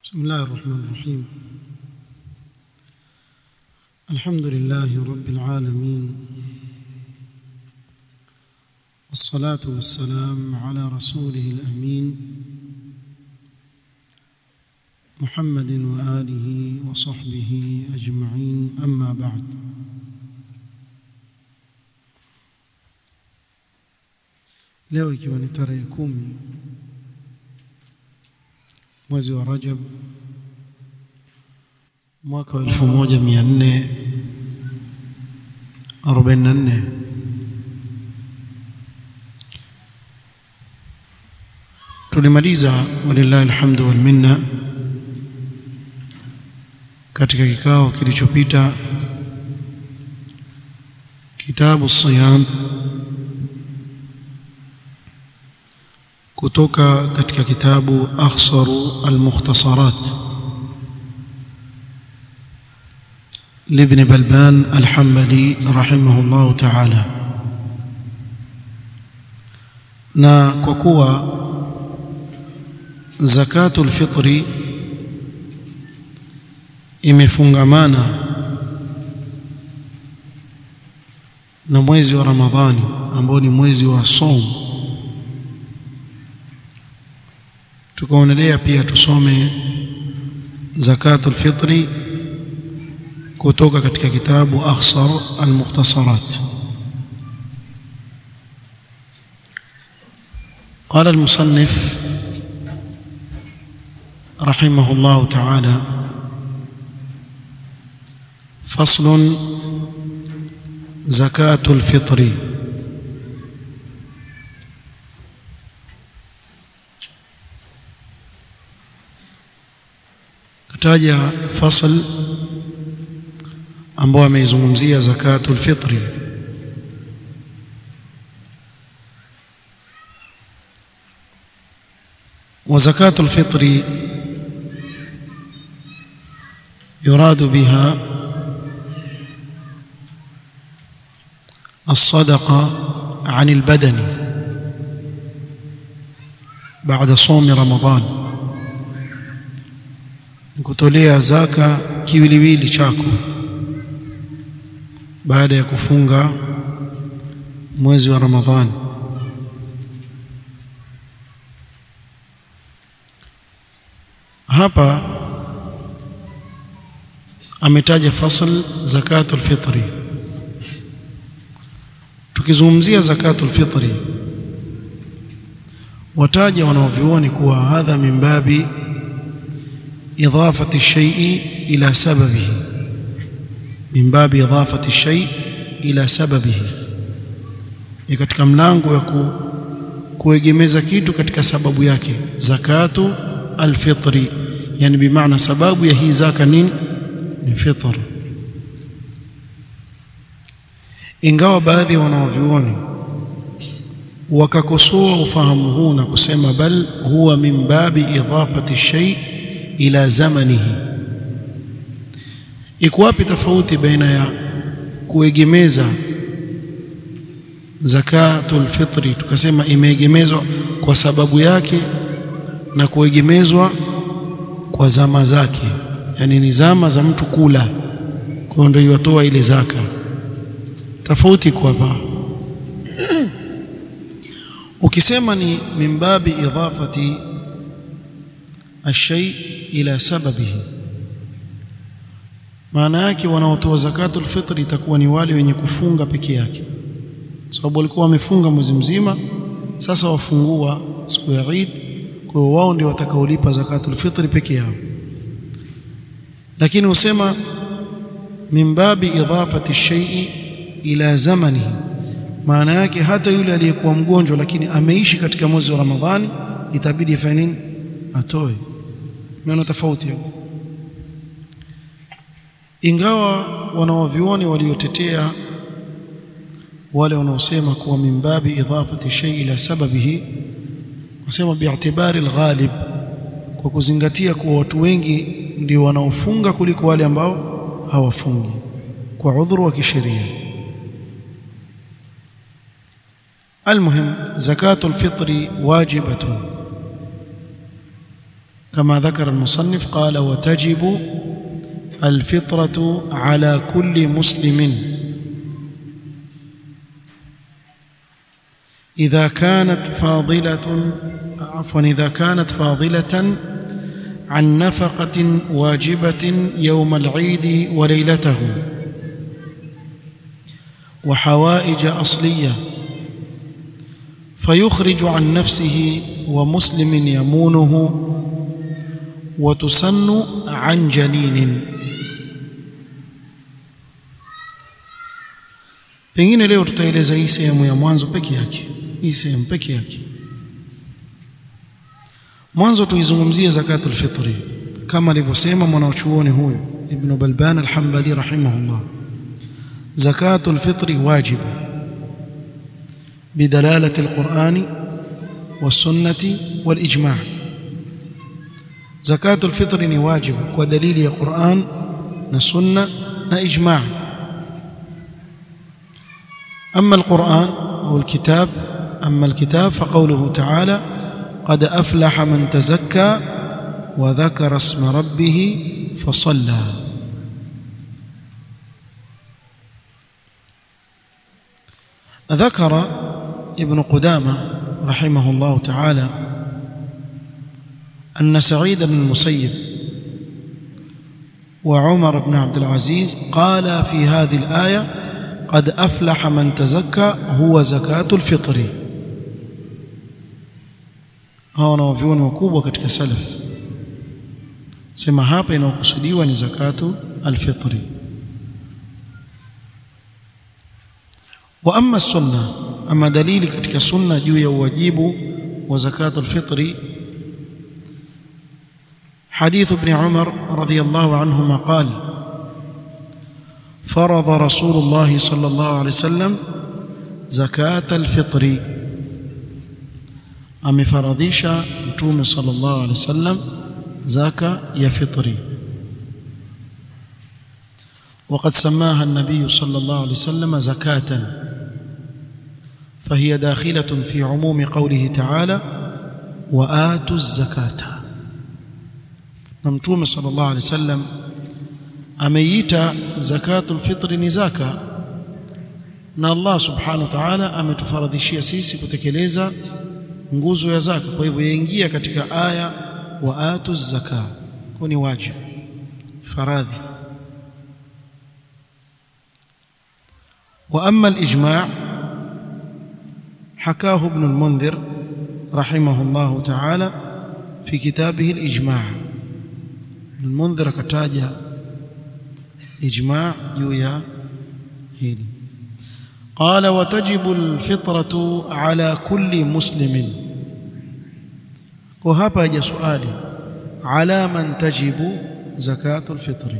بسم الله الرحمن الرحيم الحمد لله رب العالمين والصلاة والسلام على رسوله الأمين محمد وآله وصحبه أجمعين أما بعد leo ikiwa ni tarehe kumi mwezi wa Rajab mwaka wa 1444 tulimaliza walillahi alhamdu wal minna katika kikao kilichopita kitabu siyam kutoka katika kitabu akhsaru almukhtasarat لابن بلبان الحنبلي رحمه الله تعالى na kwa kuwa zakatul fitri imefungamana na mwezi wa Ramadhani ambao ni mwezi wa saum tukaonelea pia tusome zakatul fitri kutoka katika kitabu akhsar almukhtasarat قال المصنف رحمه الله تعالى فصل زكاة الفطر kataja fasl ambao ameizungumzia zakatul fitri وزكاة الفطر يراد بها الصدقة عن البدن بعد صوم رمضان kutolea zaka kiwiliwili chako baada ya kufunga mwezi wa Ramadhani hapa ametaja fasl zakatul fitri tukizungumzia zakatul fitri wataja wanaovioni kuwa hadha min babi إضافة الشيء إلى سببه من باب إضافة الشيء إلى سببه ni katika mlango wa ku, kuegemeza kitu katika sababu yake zakatu alfitri yani bimaana sababu ya hii zaka nini ni fitr ingawa baadhi ya wanawavyuoni wakakosoa ufahamu huu na kusema bal huwa min babi idafati shay ila zamanihi iko wapi tofauti baina ya kuegemeza zakatul fitri tukasema imeegemezwa kwa sababu yake na kuegemezwa kwa zama zake yani ni zama za mtu kula kwa ndio yotoa ile zaka tofauti kwa hapa ukisema ni mimbabi idafati الشيء ila sababihi maana yake wanaotoa zakatul fitri itakuwa ni wale wenye kufunga peke yake sababu walikuwa wamefunga mwezi mzima sasa wafungua siku ya Eid kwa hiyo wao ndio watakaolipa zakatul fitri peke yao lakini usema min babi idafati shay'i ila zamani maana yake hata yule aliyekuwa mgonjwa lakini ameishi katika mwezi wa Ramadhani itabidi afanye nini atoe maana tofauti hapo ingawa wanawavioni waliotetea wale wanaosema kuwa mimbabi idafati shay ila sababihi wasema bi'tibari alghalib kwa kuzingatia kuwa watu wengi ndio wanaofunga kuliko wale ambao hawafungi kwa udhuru wa kisheria المهم زكاة الفطر واجبة كما ذكر المصنف قال وتجب الفطرة على كل مسلم إذا كانت فاضلة عفوا إذا كانت فاضلة عن نفقة واجبة يوم العيد وليلته وحوائج أصلية فيخرج عن نفسه ومسلم يمونه وتسن عن جنين pengine leo tutaeleza hii sehemu ya mwanzo peke yake hii sehemu peke yake mwanzo tuizungumzie zakatul fitri kama alivyosema mwanachuoni huyu ibn balban al-hanbali rahimahullah zakatul fitri wajibu بدلالة القرآن والسنة والإجماع زكاة الفطر واجب ودليل القرآن والسنة والإجماع أما القرآن أو الكتاب أما الكتاب فقوله تعالى قد أفلح من تزكى وذكر اسم ربه فصلى ذكر ابن قدامة رحمه الله تعالى أن سعيد بن المسيب وعمر بن عبد العزيز قال في هذه الآية قد أفلح من تزكى هو زكاة الفطر hao wanaovyuoni wakubwa katika salaf sema hapa inayokusudiwa ni zakatu alfitri wa amma sunna ama dalili katika sunna juu ya uwajibu wa zakatu alfitri حديث ابن عمر رضي الله عنهما قال فرض رسول الله صلى الله عليه وسلم زكاة الفطر amefaradhisha mtume sallallahu alaihi wasallam zaka ya fitri وقد سماها النبي صلى الله عليه وسلم زكاة فهي داخلة في عموم قوله تعالى وآتوا الزكاة نمتوم صلى الله عليه وسلم ameita zakatul fitri ni zaka na Allah subhanahu wa ta'ala ametufaradhishia sisi kutekeleza nguzo ya zaka kwa hivyo yaingia katika aya wa atu zaka kwa ni wajibu faradhi wa amma al-ijma' حكاه ابن المنذر رحمه الله تعالى في كتابه الإجماع ابن المنذر كتاجة إجماع جويا هيلي قال وتجب الفطرة على كل مسلم وهذا جاء سؤالي على من تجب زكاة الفطر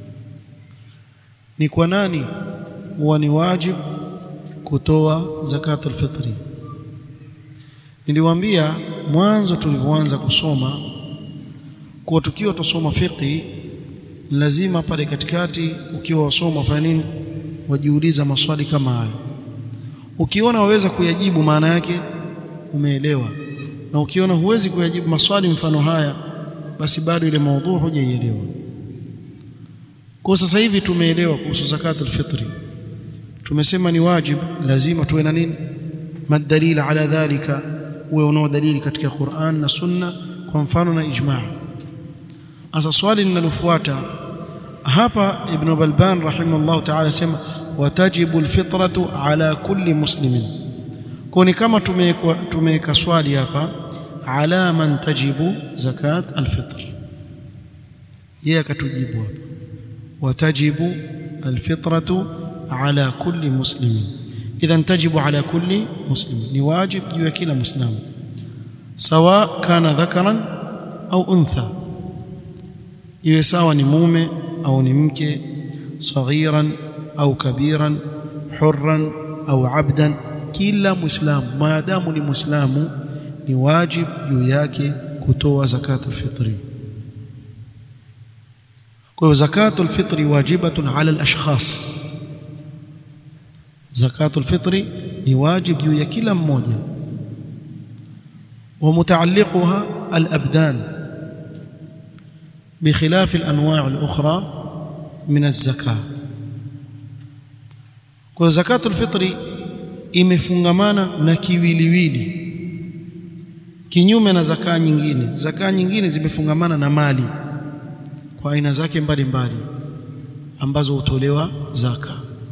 نكوناني ونواجب kutoa zakatul fitri niliwaambia mwanzo tulivyoanza kusoma kwa tukiwa tusoma fiqi lazima pale katikati ukiwa wasoma fanya nini wajiuliza maswali kama hayo ukiona waweza kuyajibu maana yake umeelewa na ukiona huwezi kuyajibu maswali mfano haya basi bado ile maudhu hujaielewa kwa sasa hivi tumeelewa kuhusu zakatul fitri tumesema ni wajib lazima tuwe na nini madalil ala dhalika uwe unao dalili katika Qur'an na Sunna kwa mfano na ijma' sasa swali linalofuata hapa ibn Balban rahimahullah ta'ala sema watajibu alfitratu ala kulli muslimin kwa ni kama tumeweka tumeweka swali hapa ala man tajibu zakat alfitr yeye akatujibu hapa watajibu alfitratu على كل مسلم اذا تجب على كل مسلم ni wajib juu ya kila muislamu sawa kana dhakaran au untha iwe sawa ni mume au ni mke saghiran au kabiran hurran au abdan kila muislamu maadamu ni muislamu ni wajib juu yake kutoa zakatul fitri kwa hiyo zakatul fitri wajibatun ala al-ashkhas zakatul fitri ni wajib juu ya kila mmoja wa mutaalliquha al-abdan بخلاف الأنواع الأخرى من الزكاة kwa zakatul fitri imefungamana na kiwiliwili kinyume na zakaa nyingine zakaa nyingine zimefungamana na mali kwa aina zake mbalimbali ambazo hutolewa zaka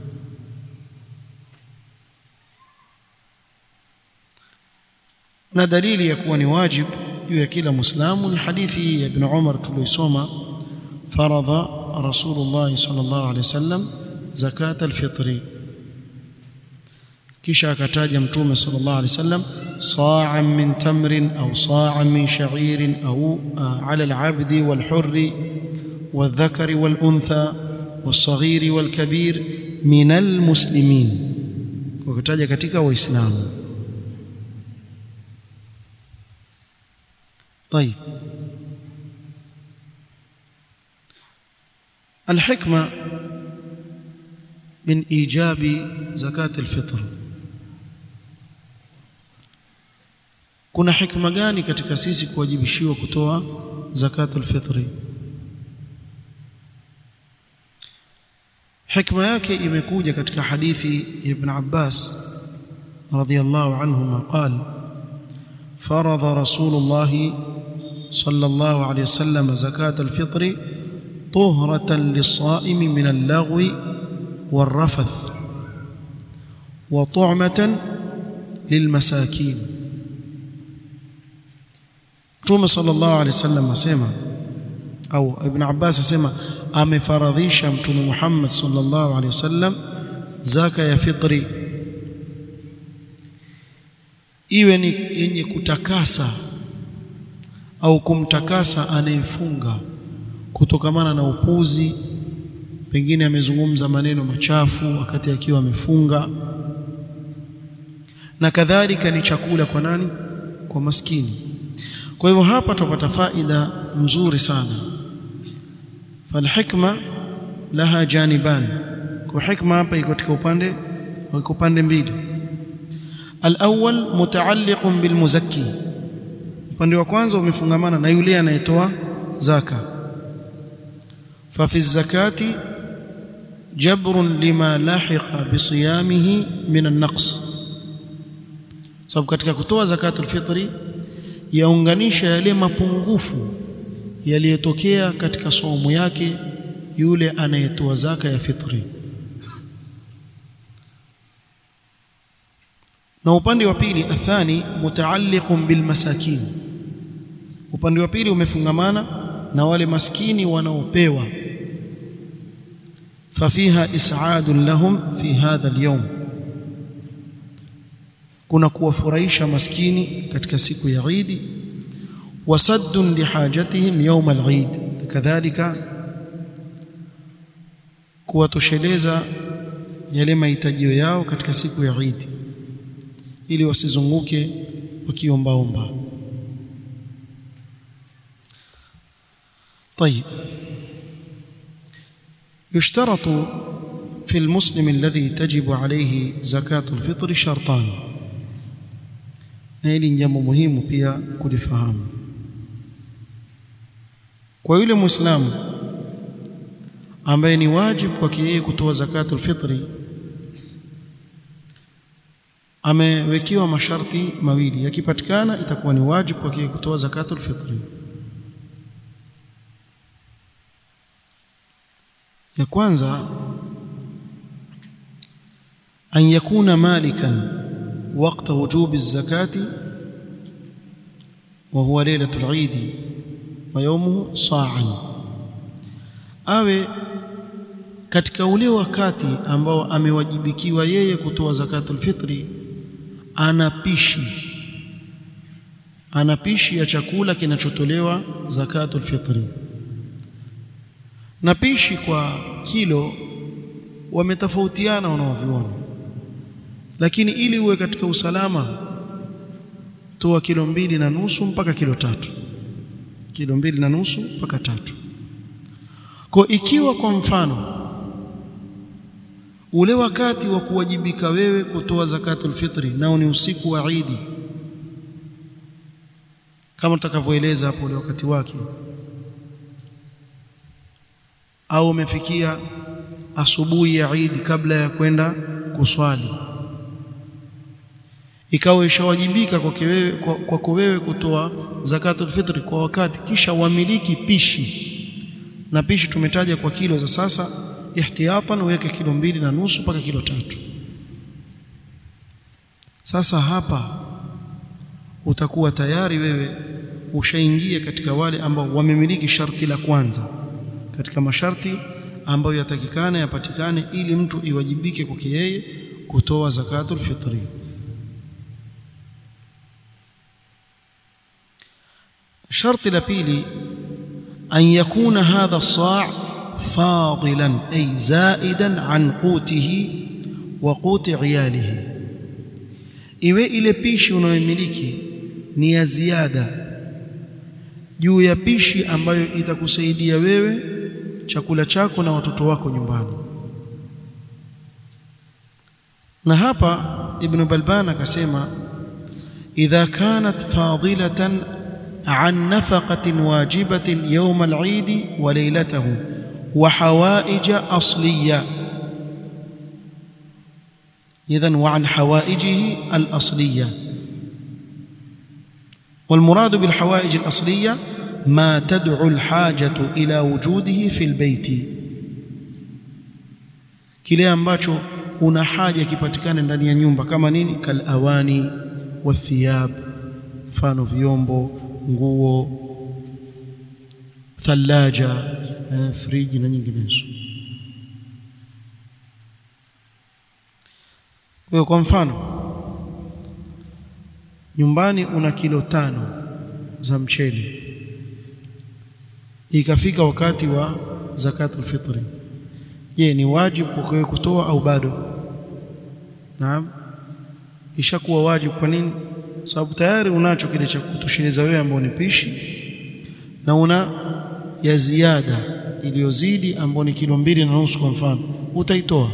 na dalili ya kuwa ni wajibu juu ya kila muislamu ni hadithi ya ibn Umar tuliyosoma faradha rasulullah sallallahu alaihi wasallam zakat alfitri kisha akataja mtume sallallahu alaihi wasallam sa'an min tamrin au sa'an min sha'irin au ala alabdi walhurri والذكر والأنثى والصغير والكبير من المسلمين وكتاجا katika waislamu طيب الحكمة من إيجاب زكاة الفطر kuna hikma gani katika sisi kuwajibishiwa kutoa zakatul fitri hikma yake imekuja katika hadithi ya ibn Abbas radhiyallahu anhuma qala فرض رسول الله صلى الله عليه وسلم زكاة الفطر طهرة للصائم من اللغو والرفث وطعمة للمساكين Mtume sallallahu alaihi wasallam asema au Ibn Abbas asema amefaradhisha Mtume Muhammad sallallahu alaihi wasallam zaka ya fitri iwe ni yenye kutakasa au kumtakasa anayefunga kutokamana na upuzi, pengine amezungumza maneno machafu wakati akiwa amefunga, na kadhalika ni chakula kwa nani? Kwa maskini. Kwa hivyo hapa tupata faida mzuri sana. Falhikma laha janiban, kwa hikma hapa iko katika upande iko upande mbili. Alawwal mutaalliqun bilmuzakki, upande wa kwanza umefungamana na yule anayetoa zaka. Fafi zakati jabrun lima lahiqa bisiyamihi min an-naqs, sababu katika kutoa zakatul fitri yaunganisha yale mapungufu yaliyotokea katika saumu yake yule anayetoa zaka ya fitri. Na upande wa pili, athani mutaalliqun bilmasakin, upande wa pili umefungamana na wale maskini wanaopewa. Fafiha is'adun lahum fi hadha al-yawm, kuna kuwafurahisha maskini katika siku ya Idi, wasaddun lihajatihim yawm al-Eid, kadhalika kuwatosheleza yale mahitajio yao katika siku ya Idi ili wasizunguke wakiombaomba. طيب يشترط في المسلم الذي تجب عليه زكاة الفطر شرطان na hili ni jambo muhimu pia kulifahamu kwa yule muislamu ambaye ni wajibu kwake yeye kutoa zakatul fitri amewekewa masharti mawili yakipatikana itakuwa ni wajibu kwake kutoa zakatul fitri ya kwanza an yakuna malikan وقت وجوب الزكاة وهو ليلة العيد ويومه صاعا awe katika ule wakati ambao amewajibikiwa yeye kutoa zakatul fitri ana pishi ana pishi ya chakula kinachotolewa zakatul fitri na pishi kwa kilo wametofautiana wanaoviona lakini ili uwe katika usalama toa kilo mbili na nusu mpaka kilo tatu kilo mbili na nusu mpaka tatu kwa ikiwa kwa mfano ule wakati wa kuwajibika wewe kutoa zakatul fitri nao ni usiku wa Idi kama tutakavyoeleza hapo ule wakati wake au umefikia asubuhi ya Eid kabla ya kwenda kuswali ikawa ishawajibika kwako wewe kwako wewe kutoa zakatul fitri kwa wakati kisha wamiliki pishi na pishi tumetaja kwa kilo za sasa ihtiyatan uweke kilo mbili na nusu mpaka kilo tatu sasa hapa utakuwa tayari wewe ushaingia katika wale ambao wamemiliki sharti la kwanza katika masharti ambayo yatakikana yapatikane ili mtu iwajibike kwake yeye kutoa zakatul fitri sharti la pili an yakuna hadha as-sa' fadilan ay zaidan an qutihi wa quti iyalihi iwe ile pishi unayomiliki ni ya ziada juu ya pishi ambayo itakusaidia wewe chakula chako na watoto wako nyumbani na hapa ibn balban akasema idha kanat fadilatan an nafaqatin wajibatin yawm al-eid wa laylatahu wa hawaij asliya idhan wa an hawaijihi al-asliya والمراد بالحوائج الأصلية ما تدعو الحاجة إلى وجوده في البيت kile ambacho una haja kipatikane ndani ya nyumba kama nini kalawani wathiyab mfano vyombo nguo thalaja eh, friji na nyinginezo kwa kwa mfano nyumbani una kilo tano za mchele ikafika wakati wa zakatul fitri je ni wajibu kwa wewe kutoa au bado naam ishakuwa wajibu kwa nini sababu tayari unacho kile cha kutosheleza wewe ambao ni pishi na una ya ziada iliyozidi ambao ni kilo mbili na nusu kwa mfano utaitoa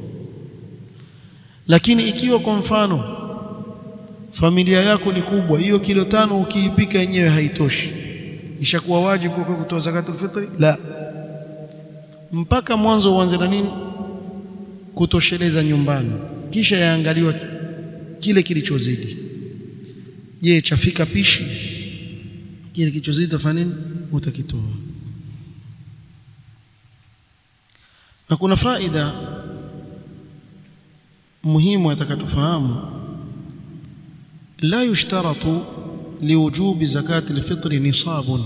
lakini ikiwa kwa mfano familia yako ni kubwa hiyo kilo tano ukiipika yenyewe haitoshi ishakuwa wajibu kwa kutoa zakatul fitri la mpaka mwanzo uanze na nini kutosheleza nyumbani kisha yaangaliwa kile kilichozidi je chafika pishi kile kilichozidi tafanya nini utakitoa na kuna faida muhimu atakatufahamu la yushtaratu liwujubi zakati alfitri nisabun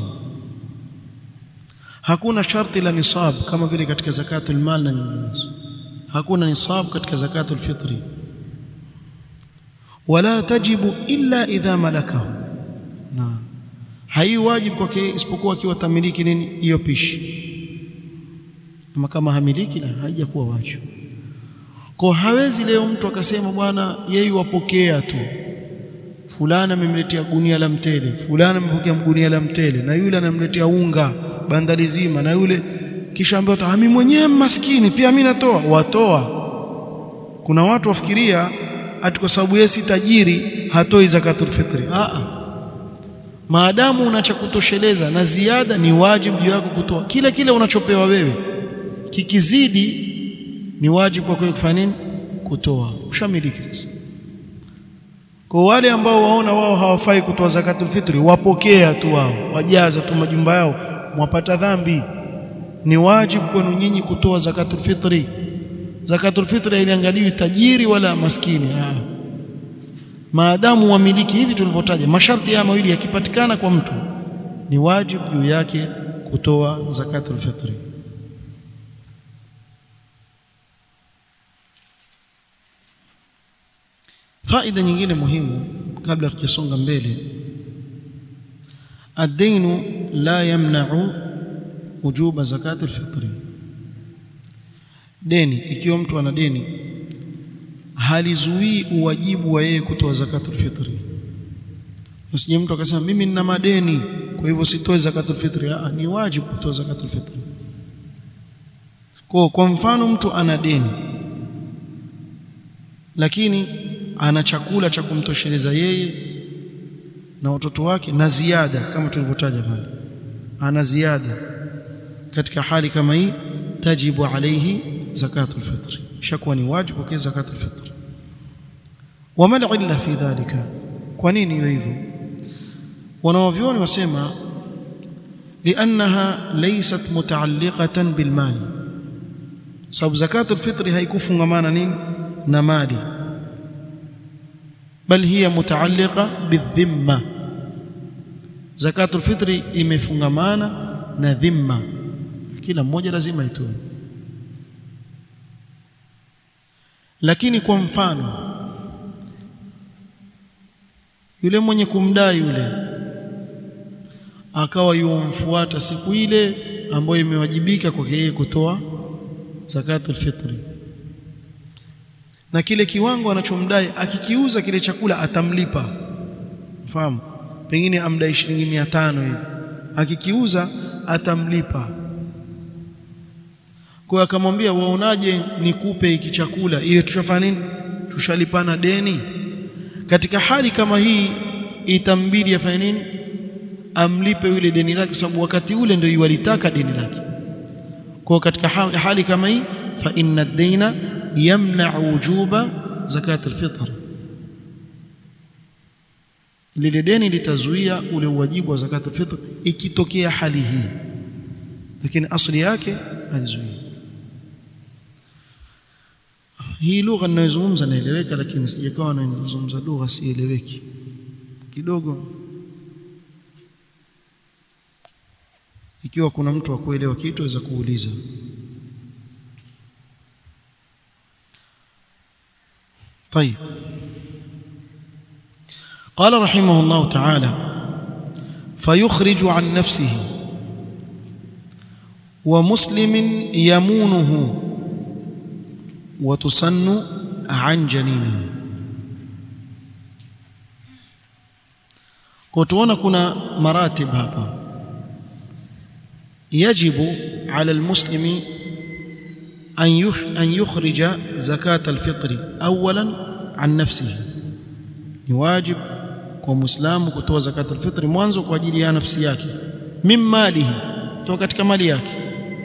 hakuna sharti la nisab kama vile katika zakatul mal na nyinginezo hakuna nisab katika zakatul fitri wala tajibu illa idha malakahu na hai wajibu kwake isipokuwa akiwa tamiliki nini hiyo pishi ama kama hamiliki la haijakuwa wajibu kwa hawezi leo mtu akasema bwana yeye wapokea tu fulana amemletea gunia la mtele fulana amepokea gunia la mtele na yule anamletea unga bandari zima na yule kisha ambaye mimi mwenyewe maskini pia mimi natoa watoa kuna watu wafikiria ati kwa sababu yeye si tajiri hatoi zakatul fitri a maadamu unacha kutosheleza na ziada ni wajibu juu yako kutoa kile kile unachopewa wewe kikizidi ni wajibu kwa kufanya nini kutoa ushamiliki sasa kwa wale ambao waona wao hawafai kutoa zakatul fitri wapokea tu wao wajaza tu majumba yao mwapata dhambi ni wajibu kwenu nyinyi kutoa zakatul fitri zakatul fitri iliangaliwi tajiri wala maskini ah. maadamu wamiliki hivi tulivyotaja masharti haya mawili yakipatikana kwa mtu ni wajibu juu yake kutoa zakatul fitri faida nyingine muhimu kabla tujasonga mbele ad-dainu la yamna'u wujuba zakati al-fitri deni ikiwa mtu ana deni halizuii uwajibu wa yeye kutoa zakatul fitri usije mtu akasema mimi nina madeni kwa hivyo sitoe zakatul fitri ah ni wajibu kutoa zakatul fitri kwa kwa mfano mtu ana deni lakini ana chakula cha kumtosheleza yeye na watoto wake na ziada kama tulivyotaja pale ana ziada katika hali kama hii tajibu alayhi zakatu alfitri shakuwa ni wajibu kwa zakatu alfitri wama illa fi dhalika kwa nini iwe hivyo wanawavyoni wasema liannaha laysat mutaalliqatan bilmali sababu zakatu alfitri haikufungamana nini na mali bal hiya mutaalliqa bidhimma zakatu alfitri imefungamana na dhimma kila mmoja lazima itoe lakini kwa mfano yule mwenye kumdai yule akawa yumfuata siku ile ambayo imewajibika kwake yeye kutoa zakatul fitri na kile kiwango anachomdai akikiuza kile chakula atamlipa fahamu pengine amdai shilingi mia tano hivi akikiuza atamlipa kwa akamwambia waonaje nikupe hiki chakula iwe tushafanya nini tushalipana deni katika hali kama hii itambidi afanye nini amlipe yule deni lake kwa sababu wakati ule ndio yualitaka deni lake kwa katika hali kama hii fa inna ad-dayna yamna'u wujuba zakat al-fitr lile deni litazuia ule uwajibu wa zakat al-fitr ikitokea hali hii lakini asli yake alizuia hii lugha ninayozungumza naeleweka lakini sijakawa nazungumza lugha sieleweki kidogo ikiwa kuna mtu wa kuelewa kitu aweza kuuliza طيب قال رحمه الله تعالى فيخرج عن نفسه ومسلم يمونه وتسن عن جنينه كتونا كنا مراتب hapa يجب على المسلم أن أن يخرج زكاة الفطر أولا عن نفسه ni wajib kwa muislamu kutoa zakat alfitri mwanzo kwa ajili ya nafsi yake min malihi toka katika mali yake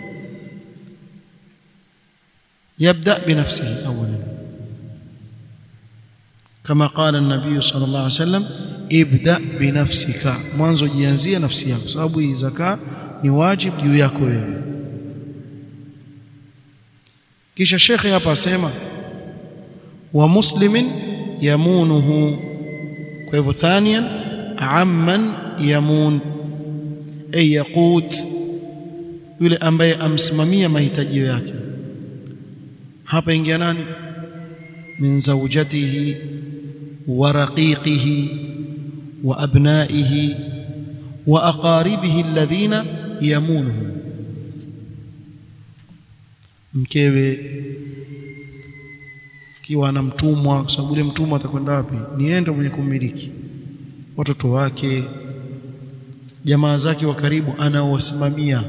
يبدأ بنفسه أولا كما قال النبي صلى الله عليه وسلم ابدأ بنفسك mwanzo jianzie nafsi yako sababu hii zaka ni wajib juu yako wewe kisha shekhe hapa asema wa muslimin yamunuhu kwa hivyo thaniyan amman yamun ay yaqut yule ambaye amsimamia mahitaji yake hapa ingia nani min zawjatihi wa raqiqihi wa abnaihi wa aqaribihi alladhina yamunuhu mkewe kiwa ana mtumwa kwa sababu yule mtumwa atakwenda wapi ni yeye mwenye kumiliki watoto wake jamaa zake wa karibu anaowasimamia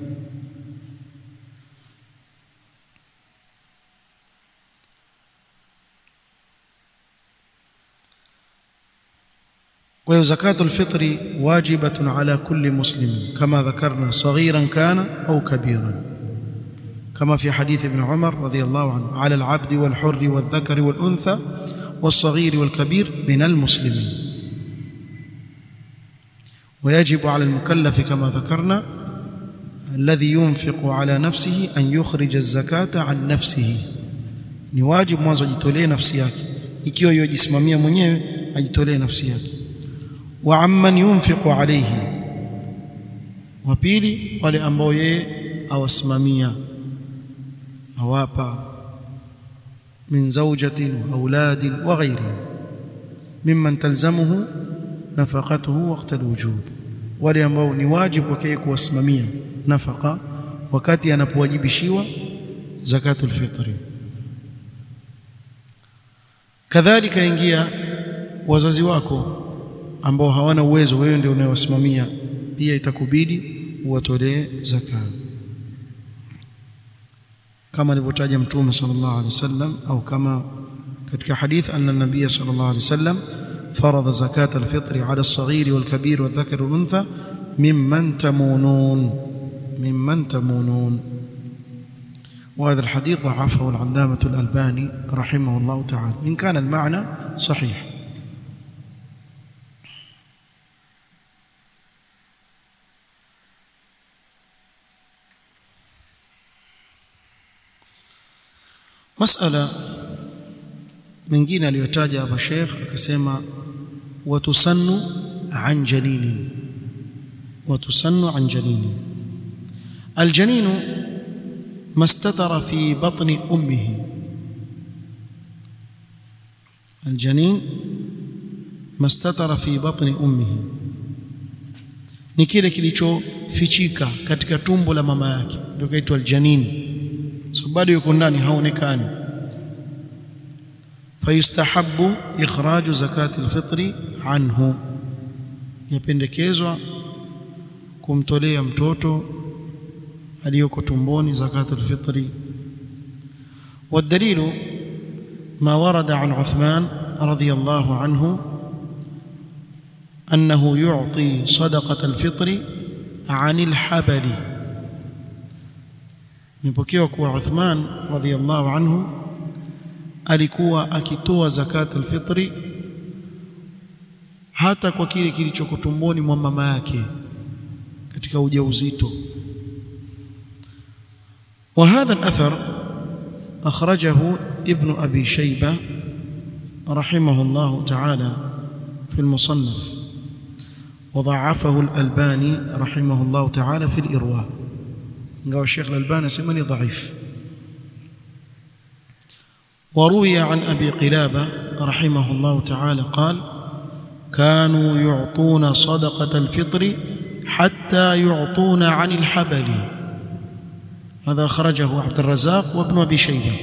kwa zakatul fitri wajibatun ala kulli muslim kama dhakarna saghiran kana au kabiran كما في حديث ابن عمر رضي الله عنه على العبد والحر والذكر والأنثى والصغير والكبير من المسلمين ويجب على المكلف كما ذكرنا الذي ينفق على نفسه أن يخرج الزكاة عن نفسه ni wajibu mwanzo ajitolee nafsi yake ikiwa yojisimamia mwenyewe ajitolee nafsi yake wa amman yunfiqu alayhi wa pili wale ambao yeye awasimamia awapa min zawjatin wa auladin wa ghayrihim mimman talzamuhu nafaqatuhu waqta alwujub wale ambao ni wajibu wake kuwasimamia nafaka wakati anapowajibishiwa zakatul fitri kadhalika ingia wazazi wako ambao hawana uwezo wewe ndio unayewasimamia pia itakubidi uwatolee zakat kama alivyotaja mtume sallallahu alaihi wasallam au kama katika hadith anna nabiy sallallahu alaihi wasallam فرض زكاة الفطر على الصغير والكبير والذكر والأنثى ممن تمونون ممن تمونون وهذا الحديث ضعفه العلامة الألباني رحمه الله تعالى إن كان المعنى صحيح مسألة mengine aliyotaja hapa Sheikh akasema watusannu an janinin watusannu an janinin aljaninu mastatara fi batni ummihi aljanin mastatara fi batni ummihi ni kile kilichofichika katika tumbo la mama yake ndio kaitwa aljanin so bado yuko ndani haonekani فيستحب إخراج زكاة الفطر عنه yapendekezwa kumtolea mtoto aliyoko tumboni zakat alfitri والدليل ما ورد عن عثمان رضي الله عنه أنه يعطي صدقة الفطر عن الحبل مبكيوا كوا عثمان رضي الله عنه alikuwa akitoa zakat alfitri hata kwa kile kilichoko tumboni mwa mama yake katika ujauzito وهذا الأثر أخرجه ابن أبي شيبة رحمه الله تعالى في المصنف وضعفه الألباني رحمه الله تعالى في الإرواء قال الشيخ الألباني سمني ضعيف وروي عن أبي قلابة رحمه الله تعالى قال كانوا يعطون صدقة الفطر حتى يعطون عن الحبل هذا أخرجه عبد الرزاق وابن أبي شيبة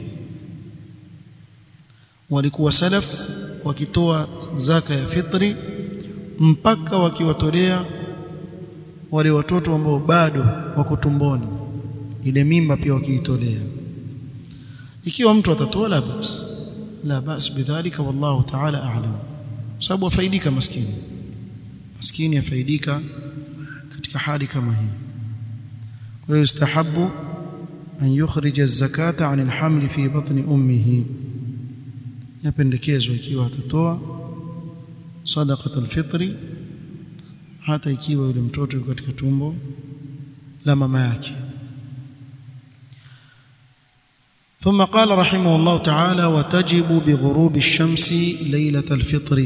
walikuwa salaf wakitoa zaka ya fitri mpaka wakiwatolea wale watoto ambao bado wako tumboni ile mimba pia wakiitolea ikiwa mtu atatoa la bas la bas bidhalika wallahu ta'ala a'lam sababu afaidika maskini maskini afaidika katika hali kama hii kwa hiyo istahabu an yukhrija az-zakata 'an al-hamli fi batni ummihi yapendekezwa ikiwa atatoa sadaqat al-fitri hata ikiwa yule mtoto yuko katika tumbo la mama yake ثم قال رحمه الله تعالى وتجب بغروب الشمس ليلة الفطر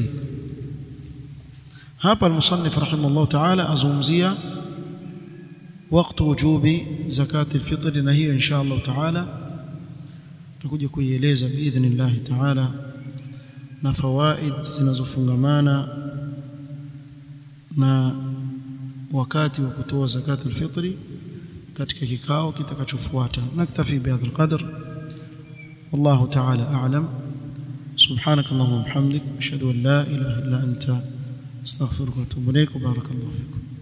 هذا المصنف رحمه الله تعالى أزومزية وقت وجوب زكاة الفطر نهي إن شاء الله تعالى تكوجي kuieleza باذن الله تعالى na fawaid zinazofungamana na wakati wa kutoa zakat alfitri katika kikao kitakachofuata naktafi bihadha alqadr والله تعالى أعلم سبحانك اللهم وبحمدك أشهد أن لا إله إلا أنت استغفرك وأتوب إليك وبارك الله فيكم